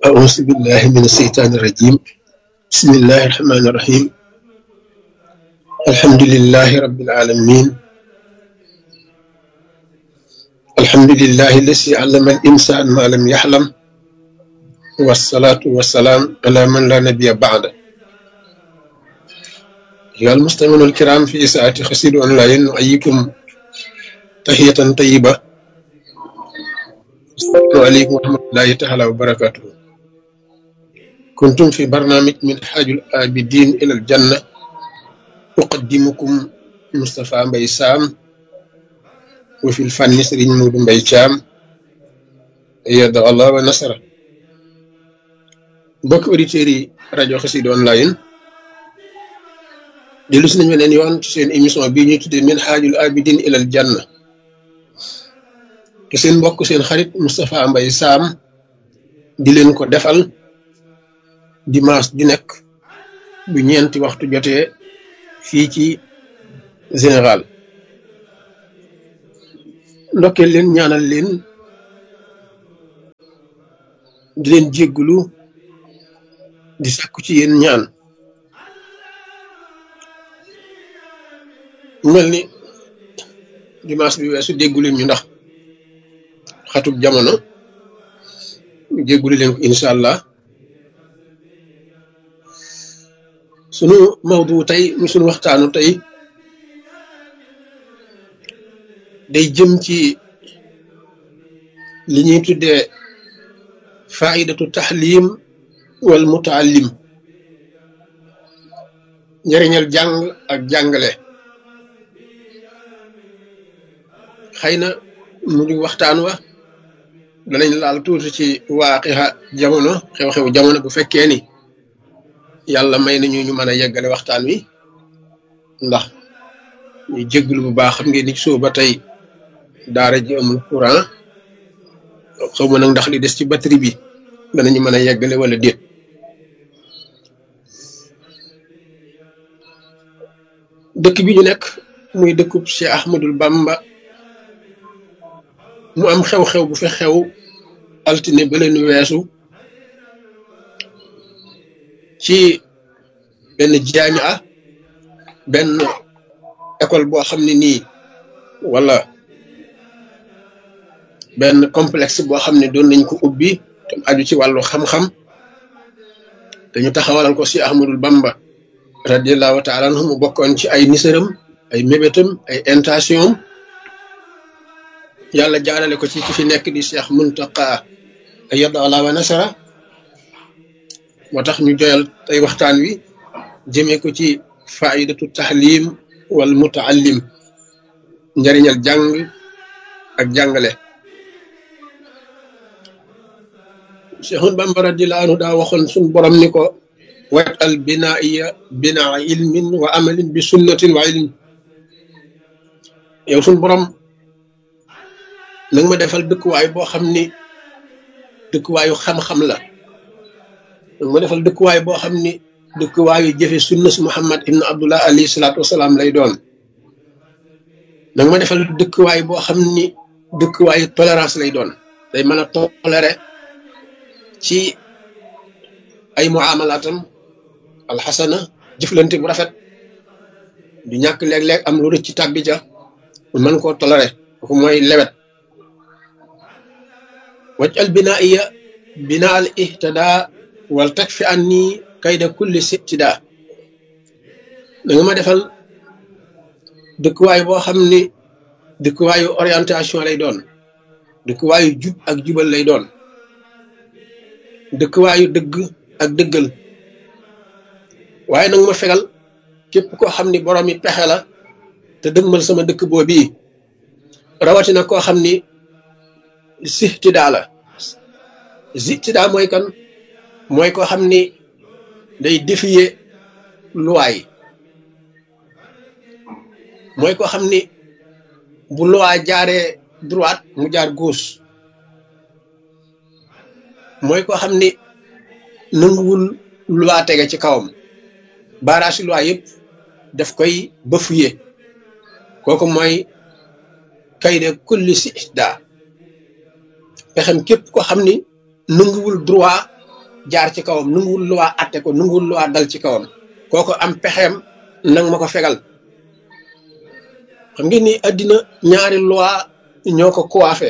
أعوذ بالله من الشيطان الرجيم بسم الله الرحمن الرحيم الحمد لله رب العالمين الحمد لله الذي علم الإنسان ما لم يحلم والصلاة والسلام على من لا نبي بعده أيها المستمعون الكرام في ساعة خسير أونلاين نحييكم تحية طيبة السلام عليكم ورحمة الله تعالى وبركاته كنتم في برنامج من حاج الآبدين إلى الجنة أقدمكم مصطفى مبي سام وفي الفن سرين مود مبي شام يد الله ونصره mbokk auditeurs yi rajo Xassida online dellu si nañu beneen yoon ci seen émission bii ñuy tuddee min xaajul abidin ilal janna te seen mbokk seen xarit Moustapha Mbaye Sam di leen ko defal dimanche di nekk bu ñeenti waxtu jotee fii ci général ndokkeel leen ñaanal leen di leen jéggulu di sàkku ci yéen ñaan mel ni dimanche bi weesu déggu leen ñu ndax xatub jamono jéggulu leen ko incha allah sunu mawdu tey mu sunu waxtaanu tey day jëm ci li ñuy tuddee faidatu taxlim wal mutaallim njëriñal jàng ak jàngale xëy na mu di waxtaan wa danañ laal tuuti ci waaqixa jamono xew-xew jamono bu fekkee ni yàlla may nañu ñu mën a yeggale waxtaan wi ndax ñu jégglu bu baax xam ngeen ni soo ba tey daara ji amul courant xaw ma nag ndax li des ci batterie bi danañu mën a yeggale wala déet dëkk bi ñu nekk muy dëkkub Cheikh Ahmadul Bamba mu am xew-xew bu fi xew altine ba leen weesu ci benn jaamia benn école boo xam ne nii wala benn complexe boo xam ne doon nañ ko ubbi te aju ci wàllu xam-xam dañu taxawalal ko si Ahmadul Bamba radiallahu taala anhu mu bokkoon ci ay nisaram ay mébétam ay intention yàlla jaarale ko ci ki fi nekk di Cheikh Muntaqa ayyada Allah wa nasara moo tax ñu joyal tey waxtaan wi jëmee ko ci faidatu tahlim wal mutaallim njariñal jàng ak jàngale Cheikhul Bamba radiyallahu anhu daa waxoon suñ borom ni ko wat al binaiya binaa ilmin wa amalin bi sunnatin wa ilm yow suñ borom nanga ma defal dëkkuwaay boo xam ni dëkkuwaayu xam-xam la nanga ma defal dëkkuwaay boo xam ni dëkkuwaayu jëfe sunna si Muhammad ibn Abdullah alayhi salaatu wasalaam lay doon nanga ma defal dëkkuwaay boo xam ni dëkkuwaayu tolérance lay doon day mën a toléré ci ay muamalaatam alxasana jëflante bu rafet du ñàkk léeg-léeg am lu rëcc ci tàbbi ja mën koo toléré kooku mooy lewet waj al binaiya bina al ihtada wal tag fi an nii kayda kulli sibtida da nga ma defal dëkkuwaay boo xam ni dëkkuwaayu orientation lay doon dëkkuwaayu jub ak jubal lay doon dëkkuwaayu dëgg ak dëggal waaye nag ma fegal képp koo xam ni borom yi pexe la te dëgmal sama dëkk boobii rawatina koo xam ni sihtidaa la sihtidaa mooy kan mooy koo xam ni day défier loi mooy koo xam ni bu loi jaaree droite mu jaar gauche mooy koo xam ni nanguwul loi tege ci kawam baaraasi loi yëpp daf koy bafuye kooku mooy kayde kulli sihtidaa pexem képp ko xam ni nanguwul droit jaar ci kawam nanguwul loi atte ko nanguwul loi dal ci kawam kooko am pexeem nang ma ko fegal xam ngeen ni àddina ñaari loi ñoo ko coiffé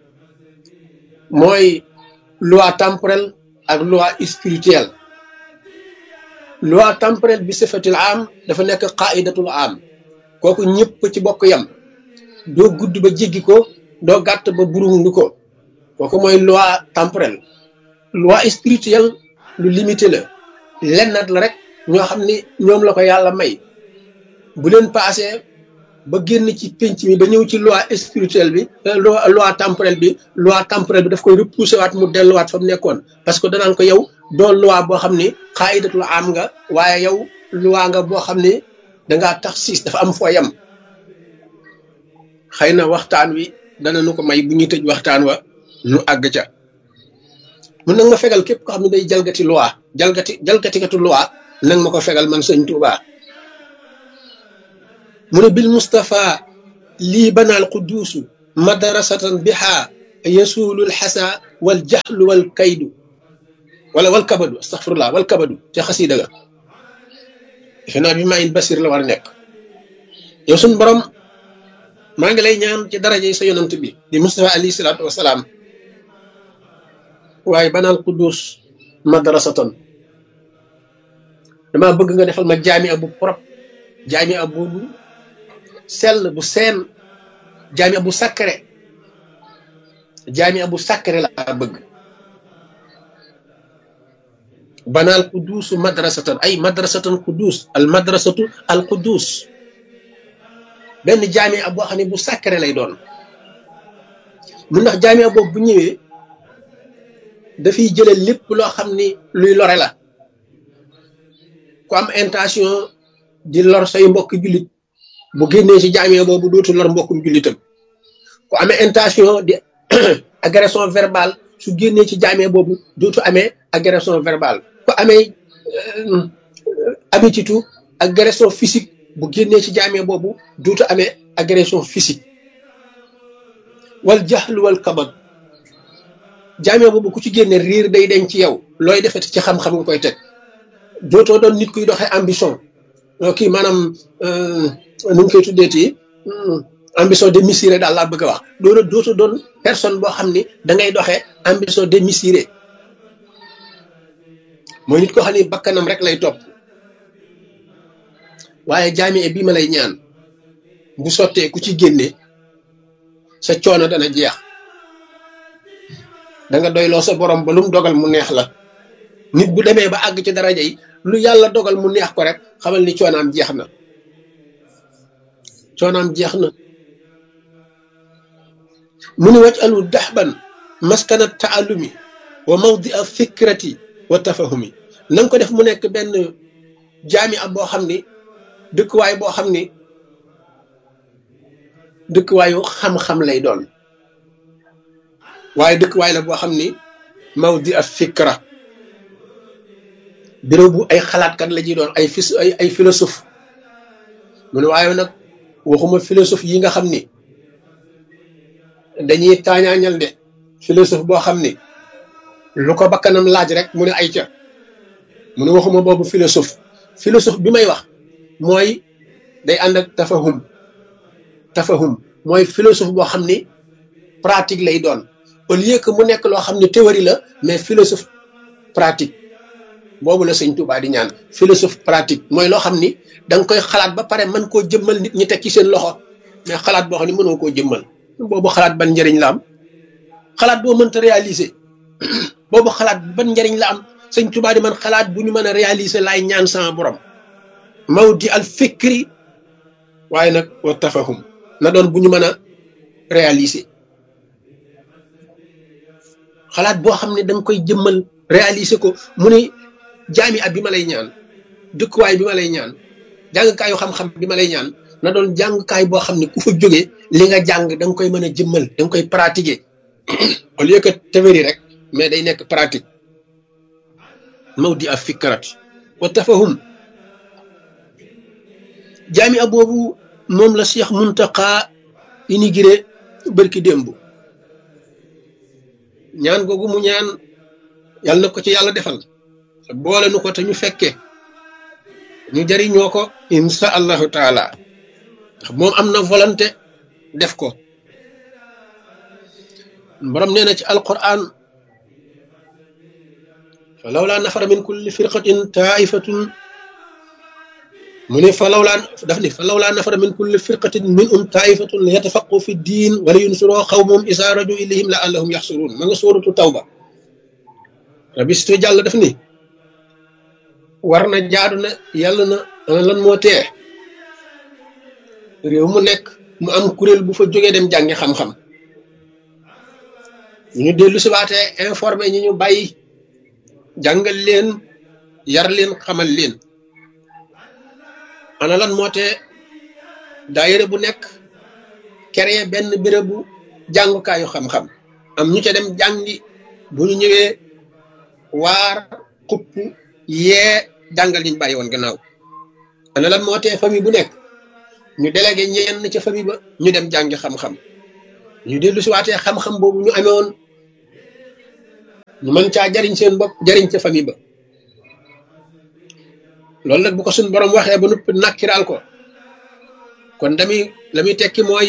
mooy loi temporelle ak loi spirituelle loi temporelle bi sifatil am dafa nekk qaidatul am kooku ñëpp ci bokk yam doo gudd ba jéggi ko doo gàtt ba burundu ko kooku mooy loi temporelle loi spirituelle lu limité la lennat la rek ñoo xam ni ñoom la ko yàlla may bu leen passé ba génn ci pénc mi ba ñëw ci loi spirituelle bi loi loi temporelle bi loi temporelle bi daf koy repousser waat mu delluwaat fa mu nekkoon parce que danaan ko yow doo loi boo xam ni xaayidatul am nga waaye yow loi nga boo xam ni dangaa tax siis dafa am foo yam xëy na waxtaan wi dana nu ko may bu ñuy tëj waxtaan wa nu àgg ca mun nag ma fegal képp ko xam ne day jalgati loi jalgati jalgatikatu loi nag ma ko fegal man sëñ Tuuba mu ne bil Mustafa lii banaal quduusu madrasatan biha yasuulul xasa wal jaxlu wal kaydu wala wal kabadu astaxfirullah wal kabadu te xasiida ga defe naa bi maayin basir la war a nekk yow suñ borom maa ngi lay ñaan ci daraja yi sa yonant bi di Mustafa alayhi salaatu wasalaam waaye banaal quddus madrasatan dama bëgg nga defal ma jaami bu propre jaami bu sell bu seen jaami bu sacré jaami bu sacré laa bëgg banaal quddus madrasatan ay madrasatan quddus al madrasatu al quddus benn jaami boo xam ne bu sacré lay doon mu ndax jaami boobu bu ñëwee dafiy jële lépp loo xam ni luy lore la ku am intention di lor say mbokk jullit bu génnee ci jaamee boobu dootu lor mbokkum jullitam ku amee intention di agression verbale su génnee ci jaamee boobu dootu amee agression verbale ku amee habitude agression physique bu génnee ci jaamee boobu dootu amee agression physique wal jaxlu wal kabad jaamee boobu ku ci génne riir day deñ ci yow looy defeti ci xam-xam nga koy teg dootoo doon nit kuy doxee ambition kii maanaam nu ñu koy tuddeeti ambition démesurée daal laa bëgg a wax doona dootoo doon personne boo xam ni da ngay doxee ambition démesurée mooy nit koo xam ni bakkanam rek lay topp waaye jaamee bii ma lay ñaan bu sottee ku ci génne sa coono dana jeex da nga doyloo sa borom ba lu mu dogal mu neex la nit bu demee ba àgg ci daraja yi lu yàlla dogal mu neex ko rek xamal ni coonaam jeex na coonaam jeex na mu ni waj alu daxban maskana taalumi wa mawdi a fikrati wa tafahumi na nga ko def mu nekk benn jaami ab boo xam ni dëkkuwaay boo xam ni dëkkuwaayu xam-xam lay doon waaye dëkkuwaay la boo xam ni mawdi a fikra béréb bu ay xalaatkat la ñuy doon ay fis ay ay philosophe mu ne waaye nag waxuma philosophe yi nga xam ni dañuy taañaañal de philosophe boo xam ni lu ko bakkanam laaj rek mu ne ay ca mu ne waxuma boobu philosophe philosophe bi may wax mooy day ànd ak tafahum tafahum mooy philosophe boo xam ni pratique lay doon au lieu que mu nekk loo xam ne théorie la mais philosophe pratique boobu la sëñ Tuubaa di ñaan philosophe pratique mooy loo xam ni da nga koy xalaat ba pare mën koo jëmmal nit ñi teg ci seen loxo mais xalaat boo xam ne mënoo koo jëmmal boobu xalaat ban njëriñ la am xalaat boo mënta réaliser boobu xalaat ban njëriñ la am sëñ Tuubaa di man xalaat bu ñu mën a réaliser laay ñaan sama borom mawdi al fikri waaye nag wa tafahum na doon bu ñu mën a réaliser xalaat boo xam ne da nga koy jëmmal réaliser ko mu ni jaami ab bi ma lay ñaan dëkkuwaay bi ma lay ñaan jàngkaayu xam-xam bi ma lay ñaan na doon jàngkaay boo xam ne ku fa jóge li nga jàng da nga koy mën a jëmmal da nga koy pratiquer au lieu que théorie rek mais day nekk pratique mawdi af fikrat wa tafahum jaami ab boobu moom la Cheikh Muntaqa inauguré bërki démb ñaan googu mu ñaan yàlla na ko ci yàlla defal te boole nu ko te ñu fekke ñu jariñoo ko insha allahu taala ndax moom am na volonté def ko borom nee na ci alquran fa lawlaa nafara min kulli firqatin taifatun mu ne fa lawlaa daf ni fa lawlaa nafara min kulli firqatin min um taifatun li yatafaqu fi diin wala yunsuroo xawmum isa raju ilayhim la allahum yaxsuruun ma nga sóoratu tawba rabistu jàll daf ni war na jaadu na yàlla na ana lan moo tee réew mu nekk mu am kuréel bu fa jógee dem jàngi xam-xam ñu ñu dellu si waatee informé ñi ñu bàyyi jàngal leen yar leen xamal leen ana lan moo tee daayira bu nekk créé benn bérébu jàngukaayu xam-xam am ñu ca dem jàngi bu ñu ñëwee waar xupp yee jàngal ñu bàyyi woon gannaaw ana lan moo tee famille bu nekk ñu délégué ñenn ca famille ba ñu dem jàngi xam-xam ñu dellu si waatee xam-xam boobu ñu amee woon ñu mën caa jariñ seen bopp jariñ ca famille ba loolu nag bu ko suñ borom waxee ba noppi nakkiraal ko kon dami la muy tekki mooy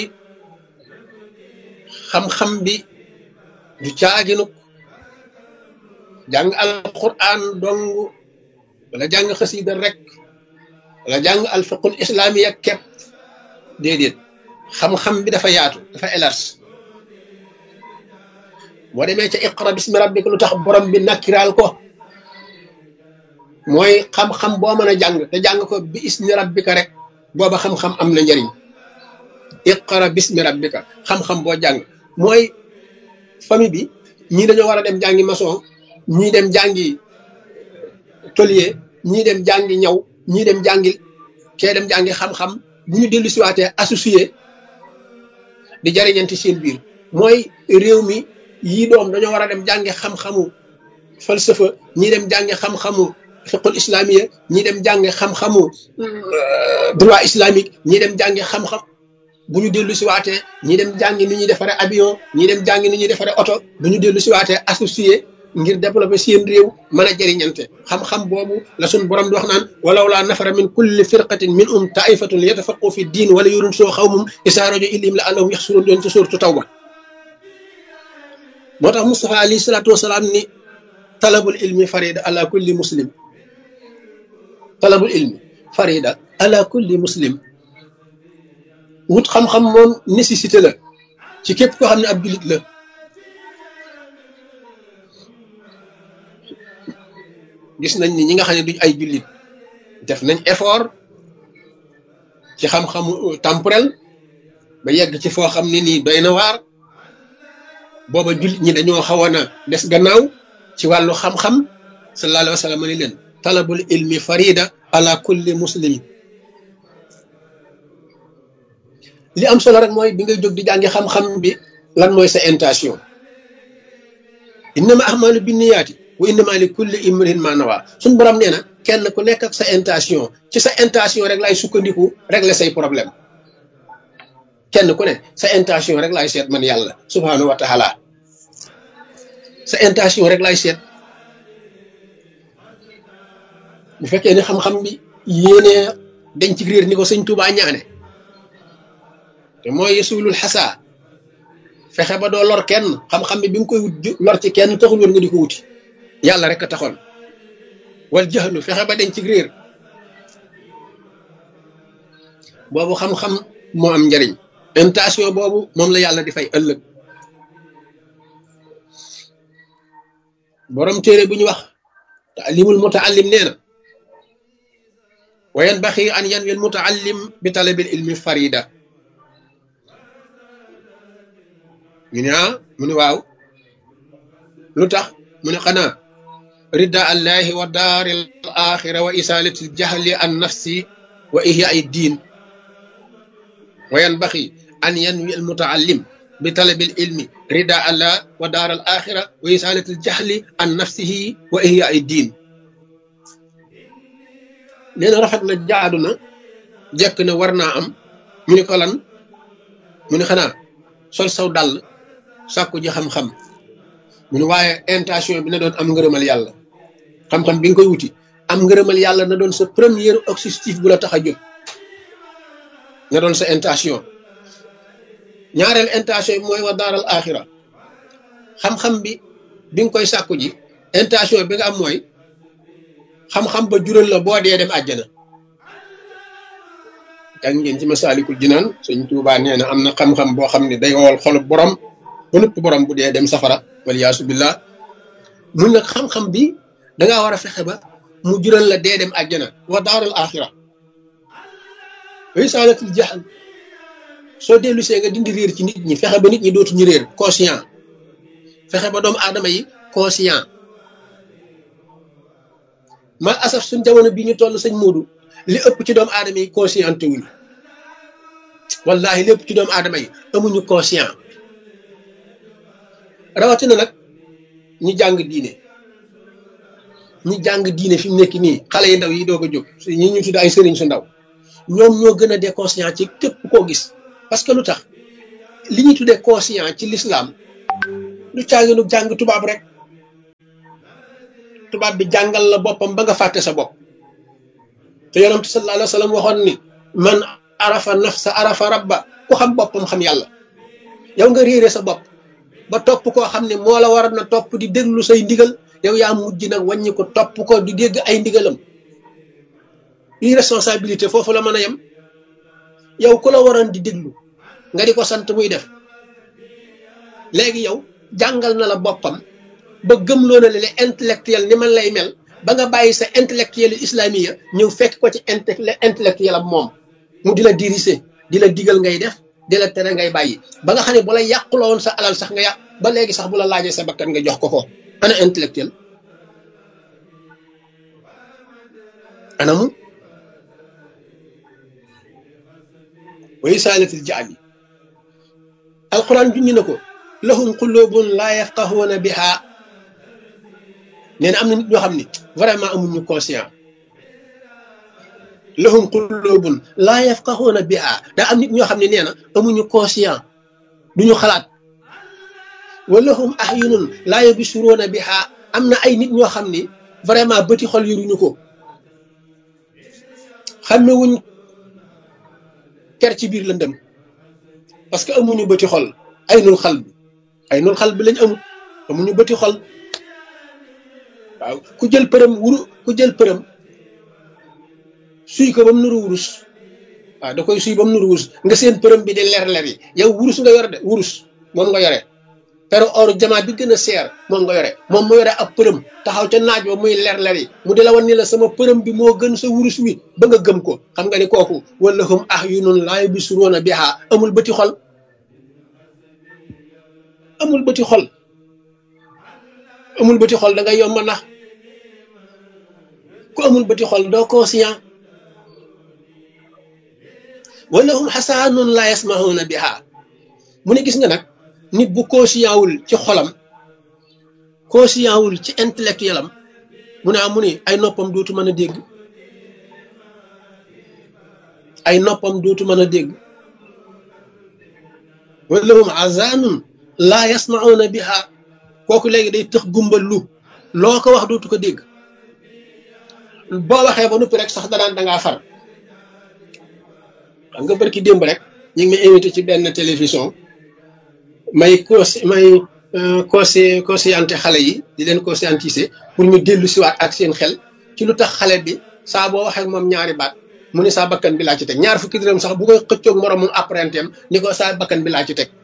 xam-xam bi du caaginuk jàng alquran dong wala jàng xasida rek wala jàng alfiqul islamiya kepp déedéet xam-xam bi dafa yaatu dafa élargi boo demee ca iqra bismi rabbika lu tax borom bi nakkiraal ko mooy xam-xam boo mën a jàng te jàng ko bi ismi rabbika rek booba xam-xam am na njariñ iqra bismi rabbika xam-xam boo jàng mooy famille bi ñii dañoo war a dem jàngi maçon ñii dem jàngi tôlier ñii dem jàngi ñaw ñii dem jàngi kee dem jàngi xam-xam bu ñu dellu siwaatee associé di jariñanti seen biir mooy réew mi yii doom dañoo war a dem jàngi xam-xamu falsafa ñii dem jàngi xam-xamu fiqul islamiya ñii dem jàngi xam-xamu droit islamique ñii dem jàngi xam-xam bu ñu dellu siwaatee ñii dem jàngi ni ñuy defaree avion ñii dem jàngi ni ñuy defaree oto bu ñu dellu siwaatee associé ngir développer seen réew mën a jëriñante xam-xam boobu la suñ borom di wax naan walaw laa nafara min kulli firqatin min um taifatun yatafaqu fi diin wala yurun soo xawmum isaa rajo ilim la allahum yaxsuroon doon ci suurtu tawba moo tax Moustapha alayhi salaatu wasalaam ni talabul ilmi farida ala kulli muslim talabul ilmi farida ala kulli muslim wut xam-xam moom nécessité la ci képp koo xam ne ab jullit la gis nañ ni ñi nga xam ne duñ ay jullit def nañ effort ci xam-xamu temporel ba yegg ci foo xam ne nii doy na waar booba jullit ñi dañoo xawoon a des gannaaw ci wàllu xam-xam sallallahu alayhi wa sallam ni leen talabul ilmi farida ala kulli muslim li am solo rek mooy bi ngay jóg di jàngi xam-xam bi lan mooy sa intention innama ahmalu binniyaati wa innama li kulli imrin ma nawa suñ borom nee na kenn ku nekk ak sa intention ci sa intention rek laay sukkandiku régler say problème kenn ku ne sa intention rek laay seet man yàlla subhanahu wa taala sa intention rek laay seet bu fekkee ni xam-xam bi yéenee dañ ci réer ni ko sëñ Tuubaa ñaane te mooy yesulul xasaa fexe ba doo lor kenn xam-xam bi bi nga koy wut lor ci kenn taxul woon nga di ko wuti yàlla rek a taxoon wal jaxlu fexe ba dañ ci réer boobu xam-xam moo am njariñ intention boobu moom la yàlla di fay ëllëg borom téere bu ñu wax taalimul mutaallim nee na wa yanbaxi an yanwi al mutaallim bi talabil ilmi farida ñu ne ah mu ne waaw lu tax mu ne xanaa rida allahi wa daari al axira wa isalati al jahli an nafsi wa ihya ay diin wa yanbaxi an yanwi al mutaallim bi talabil ilmi rida allah wa daar al axira wa isalati al jahli an nafsihi wa ihya ay diin nee na rafet na jaadu na jekk na war naa am ñu ne ko lan mu ne xanaa sol saw dàll sàkku ji xam-xam mu ne waaye intention bi na doon am ngërëmal yàlla xam-xam bi nga koy wuti am ngërëmal yàlla na doon sa premier objectif bu la tax a jóg na doon sa intention ñaareel intention bi mooy wa daaral axira xam-xam bi bi nga koy sàkku ji intention bi nga am mooy xam-xam ba jural la boo dee dem àjjana jàng ngeen ci masaalikul jinaan sëñ Tuubaa nee na am na xam-xam boo xam ne day wowal xolu borom ba nëpp borom bu dee dem safara waliyaasu billah mun nag xam-xam bi dangaa war a fexe ba mu jural la dee dem àjjana wa daaral axira risaalatul jahl soo dellu see nga dindi réer ci nit ñi fexe ba nit ñi dootuñu réer conscient fexe ba doomu aadama yi conscient mal asaf suñ jamono bi ñu toll sëñ Moodu li ëpp ci doomu aadama yi conscient wuñu wallahi li ëpp ci doomu aadama yi amuñu conscient rawatina nag ñi jàng diine ñi jàng diine fi mu nekk nii xale yi ndaw yi doog a jóg ñi ñu tudd ay sëriñ su ndaw ñoom ñoo gën a dee conscient ci képp koo gis parce que lu tax li ñu tuddee conscient ci l'islam lu caaginu jàng tubaab rek tubaab bi jàngal la boppam ba nga fàtte sa bopp te yonent sallallahu alayhi wa sallam waxoon ni man arafa nafsa arafa rabba ku xam boppam xam yàlla yow nga réere sa bopp ba topp koo xam ne moo la war na topp di déglu say ndigal yow yaa mujj nag wàññi ko topp ko di dégg ay ndigalam irresponsabilité foofu la mën a yem yow ku la waroon di déglu nga di ko sant muy def léegi yow jàngal na la boppam ba gëmloo na le intellectuel ni man lay mel ba nga bàyyi sa intellectuel islamiya ñëw fekk ko ci intellectuel am moom mu di la diriger di la digal ngay def di la tere ngay bàyyi ba nga xam ne bu la yàquloo woon sa alal sax nga yàq ba léegi sax bu la laajee sa bakkan nga jox ko ko ana intellectuel anamu way saalatil jaal yi alquran junñi na ko lahum qulubun laa yafqahuuna biha nee na am na nit ñoo xam ne vraiment amuñu conscient lahum qulubun laa yafqahuuna biha daa am nit ñoo xam ne nee na amuñu conscient duñu xalaat wa lahum ahyunun laa yubsiruuna biha am na ay nit ñoo xam ni vraiment bëti xol yoruñu ko xamewuñ ker ci biir lëndëm parce que amuñu bëti xol ay nul xal bi ay nul xal bi lañ amul amuñu bëti xol waaw ku jël përëm wuru ku jël përëm suy ko ba mu nuru wurus waaw da koy suy ba mu nuru wurus nga seen përëm bi di leer leer yi yow wurus nga yore de wurus moom nga yore pero or jamaa bi gën a seer moom nga yore moom mu yore ab përëm taxaw ca naaj ba muy leer leer yi mu di la wan ni la sama përëm bi moo gën sa wurus wi ba nga gëm ko xam nga ni kooku wala hum ahyunun laa yubsiruuna bihaa amul bëti xol amul bëti xol amul bëti xol da ngay yomb nax ku amul bëti xol doo conscient wala hum xasaanun laa yasmahuuna bihaa mu ne gis nga nag nit bu conscient wul ci xolam conscient wul ci intellectuel am mu ne am mu ni ay noppam dootu mën a dégg ay noppam dootu mën a dégg wala hum azanun laa yasmauna biha kooku léegi day tëx gumbal lu loo ko wax dootu ko dégg boo waxee ba noppi rek sax danaan dangaa far xam nga barki démb rek ñu ngi may invité ci benn télévision may cons may consci conscienté xale yi di leen conscientiser pour ñu dellu siwaat ak seen xel ci lu tax xale bi saa boo waxee moom ñaari baat mu ne saa bakkan bi laa ci teg ñaar fukki dërëm sax bu koy xëccoog moromum apprenti am ni ko saa bakkan bi laa ci teg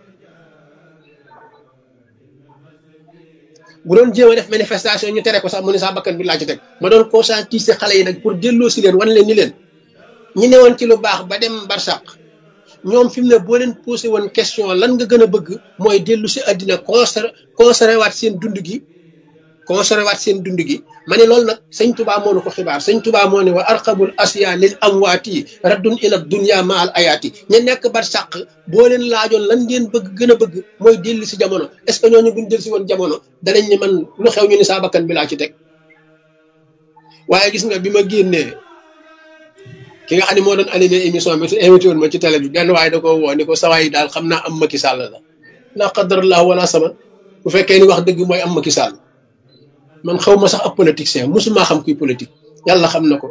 bu doon jéem a def manifestation ñu tere ko sax mu ne saa bakkan bi laa ci teg ma doon conscientiser xale yi nag pour delloo si leen wan leen ni leen ñi newoon ci lu baax ba dem barsàq ñoom fi mu ne boo leen posé woon question lan nga gën a bëgg mooy dellu si àddina conser conservé waat seen dund gi conservé waat seen dund gi ma ne loolu nag sëñ tubaa moo nu ko xibaar sëñ tubaa moo ne wa arqabul asiya lil amwaati raddun ila dunya ma al ayaati ña nekk bar sàq boo leen laajoon lan ngeen bëgg gën a bëgg mooy dellu si jamono est ce que ñooñu buñ dellu si woon jamono danañ ne man lu xew ñu ni saa bakkan bi laa ci teg waaye gis nga bi ma génnee ki nga xam ne moo doon animé émission bi te invité woon ma ci télé bi benn waaye da ko woo ni ko sawaay daal xam naa am Macky Sall la la qadarallah wala sama bu fekkee ni wax dëgg mooy am Macky Sall man xaw ma sax ab politicien mosuma xam kuy politique yàlla xam na ko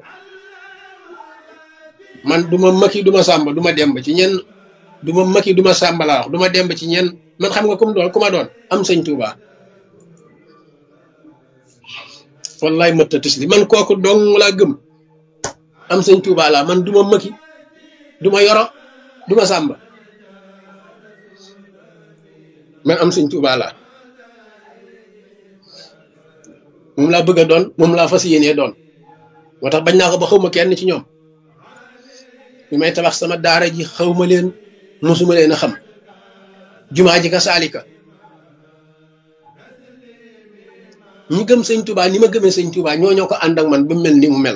man du ma Macky du ma Samba du ma demb ci ñenn du ma Macky du ma Samba laa wax du ma demb ci ñenn man xam nga comme doon ku ma doon am sëñ Touba wallaay mëtta tis li man kooku dong laa gëm am sëñ Touba laa man du ma Macky du ma Yoro du ma Samba man am sëñ Touba laa moom laa bëgg a doon moom laa fas yéenee doon moo tax bañ naa ko ba xaw ma kenn ci ñoom bi may tabax sama daara ji xaw ma leen mosuma leen a xam jumaa ji ka saalika ñi gëm sëñ Touba ni ma gëmee sëñ Touba ñoo ñoo ko ànd ak man ba mel ni mu mel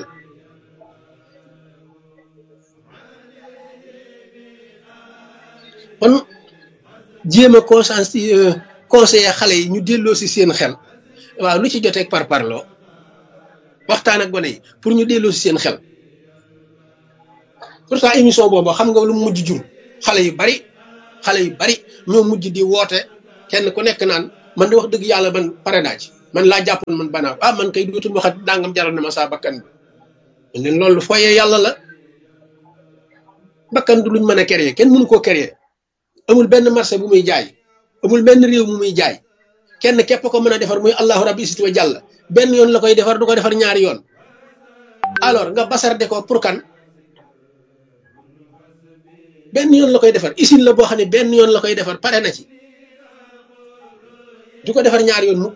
kon jéem a conscience conseiller xale yi ñu delloo si seen xel waaw lu ci joteeg par parloo waxtaan ak gone yi pour ñu delloo si seen xel pourtant émission boobu xam nga lu mujj jur xale yu bari xale yu bari ñoo mujj di woote kenn ku nekk naan man di wax dëgg yàlla man pare naa ci man laa jàppoon man banaa ah man kay dootul waxat dangam jaral na ma saa bakkan bi leen loolu fooyee yàlla la bakkan du luñ mën a créer kenn mënu koo créer amul benn marché bu muy jaay amul benn réew mu muy jaay kenn képp ko mën a defar muy allahu rabbi sit wa jàll benn yoon la koy defar du ko defar ñaari yoon alors nga basarde ko pour kan benn yoon la koy defar usine la boo xam ne benn yoon la koy defar pare na ci du ko defar ñaari yoon mu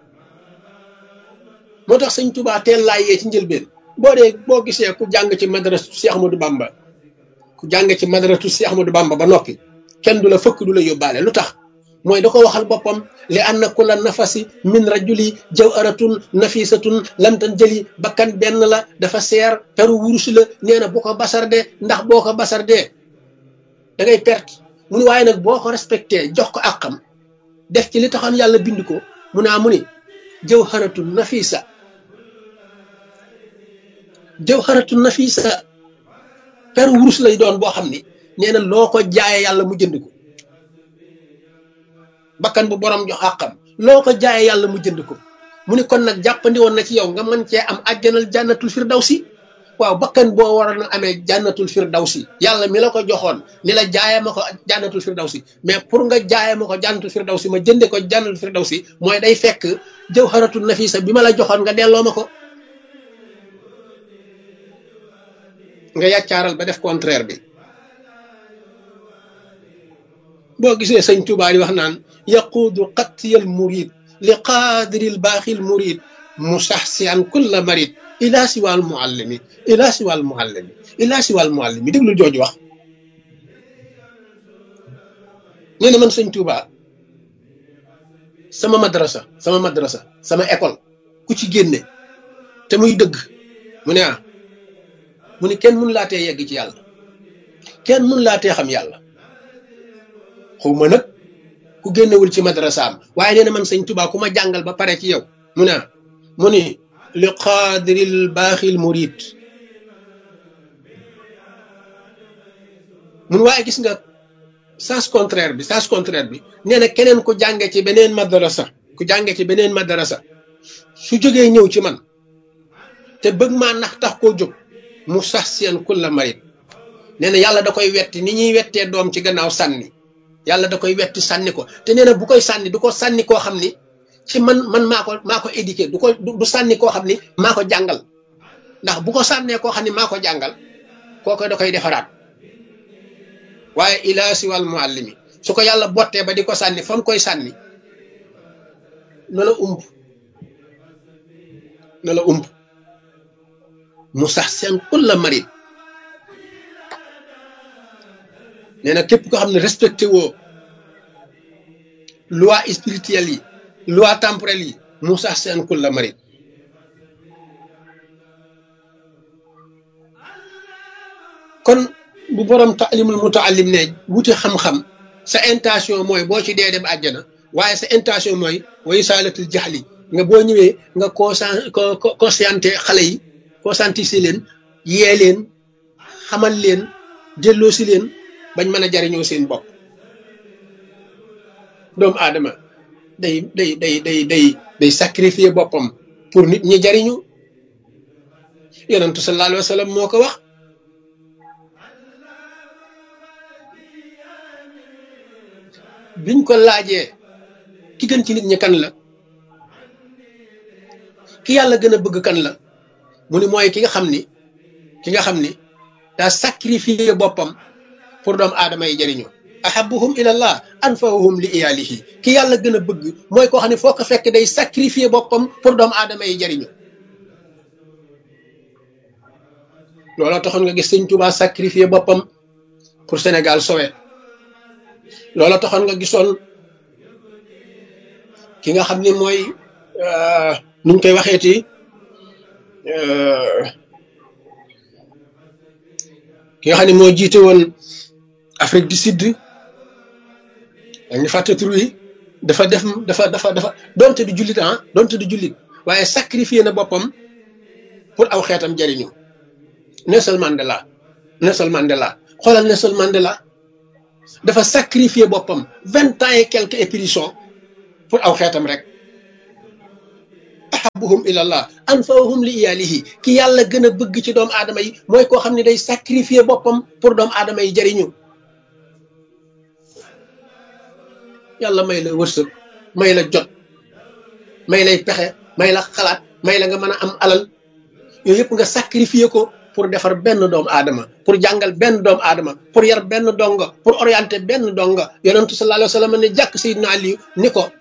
moo tax sëñ Touba teel laa yee ci njëlbeen boo dee boo gisee ku jàng ci madrasu Cheikh Ahmadou Bamba ku jàng ci madrasu Cheikh Ahmadou Bamba ba noppi kenn du la fëkk du la yóbbaale lu tax mooy da ko waxal boppam li anna kulla nafasi min rajuli jawharatun nafisatun lamtan jëli bakkan benn la dafa seer peru wurus la nee na bu ko basarde ndax boo ko basarde da ngay perte mu ni waaye nag boo ko respecté jox ko àqam def ci li taxoon yàlla bind ko mu naa mu ni jawharatun nafisa jawharatun nafisa peru wurus lay doon boo xam ni nee na loo ko jaaye yàlla mu jënd ko bakkan bu borom jox àqam loo ko jaaye yàlla mu jënd ko mu ni kon nag jàppandi woon na ci yow nga mën cee am àjjanal jànnatul firdawsi waaw bakkan boo waroon a amee jànnatul firdawsi yàlla mi la ko joxoon ni la jaaye ma ko jànnatul firdawsi mais pour nga jaaye ma ko jànnatul firdawsi ma jënde ko jànnatul firdawsi mooy day fekk jawharatul nafisa bi ma la joxoon nga delloo ma ko nga yàccaaral ba def contraire bi boo gisee sëñ Tuubaa di wax naan yaquudu qattiyal murid li qaadiril baaxil murid musaxsiyan kulla marid ila siwal muallimi ila siwal muallimi ila siwal muallimi déglu jooju wax nee na man sëñ Tuubaa sama madrasa sama madrasa sama école ku ci génne te muy dëgg mu ne ah mu ne kenn mun laa tee yegg ci yàlla kenn mun laa tee xam yàlla xaw ma nag ku génnewul ci madrasaam waaye nee na man sëñ Tuubaa ku ma jàngal ba pare ci yow mu ne mu ni li qaadiril baaxil murid mun waaye gis nga sens contraire bi sens contraire bi nee na keneen ku jànge ci beneen madrasa ku jànge ci beneen madrasa su jógee ñëw ci man te bëgg maa nax tax koo jóg mu sax seen kulla marid nee na yàlla da koy wetti ni ñuy wettee doom ci gannaaw sànni yàlla da koy wetti sànni ko te nee na bu koy sànni du ko sànni koo xam ni ci man man maa ko maa ko éduqué du ko du sànni koo xam ni maa ko jàngal ndax bu ko sànnee koo xam ni maa ko jàngal kooko da koy defaraat waaye ilaa siwal muallimi su ko yàlla bottee ba di ko sànni fa mu koy sànni na la umb na la umb mu sax seen kulla marid nee na képp ko xam ne respecté woo loi spirituelle yi loi temporelle yi mu sax seen kulla marid kon bu borom taalimul mutaallim ne wuti xam-xam sa intention mooy boo ci dee dem àjjana waaye sa intention mooy way saalatul jaxli nga boo ñëwee nga conscient conscienté xale yi conscientiser leen yee leen xamal leen delloo si leen bañ mën a jariñoo seen bopp doomu aadama day day day day day day sacrifier boppam pour nit ñi jariñu yonentu sallallahu alayhi wa sallam moo ko wax biñ ko laajee ki gën ci nit ñi kan la ki yàlla gën a bëgg kan la mu ni mooy ki nga xam ni ki nga xam ni daa sacrifier boppam pour doomu aadama yi jariñu ahabuhum ilallah anfahum li iyalihi ki yàlla gën a bëgg mooy koo xam ne foo ko fekk day sacrifier boppam pour doomu aadama yi jariñu looloo taxoon nga gis sëñ Tuubaa sacrifier boppam pour Sénégal sowe looloo taxoon nga gisoon ki nga xam ni mooy nuñ koy waxeeti ki nga xam ne moo jiite woon Afrique du Sud da nga fàtte tur yi dafa def dafa dafa dafa donte du jullit ah donte du jullit waaye sacrifié na boppam pour aw xeetam jariñu Nelson Mandela Nelson Mandela xoolal Nelson Mandela dafa sacrifié boppam vingt ans et quelques éprisons pour aw xeetam rek ahabuhum ilallah anfahum li iyalihi ki yàlla gën a bëgg ci doomu aadama yi mooy koo xam ne day sacrifier boppam pour doomu aadama yi jariñu yàlla may la wërsëg may la jot may lay pexe may la xalaat may la nga mën a am alal yooyu yëpp nga sacrifier ko pour defar benn doomu aadama pour jàngal benn doomu aadama pour yar benn donga pour orienter benn donga yonentu sallallahu alayhi wa sallam ne jàkk Seydina Ali ni ko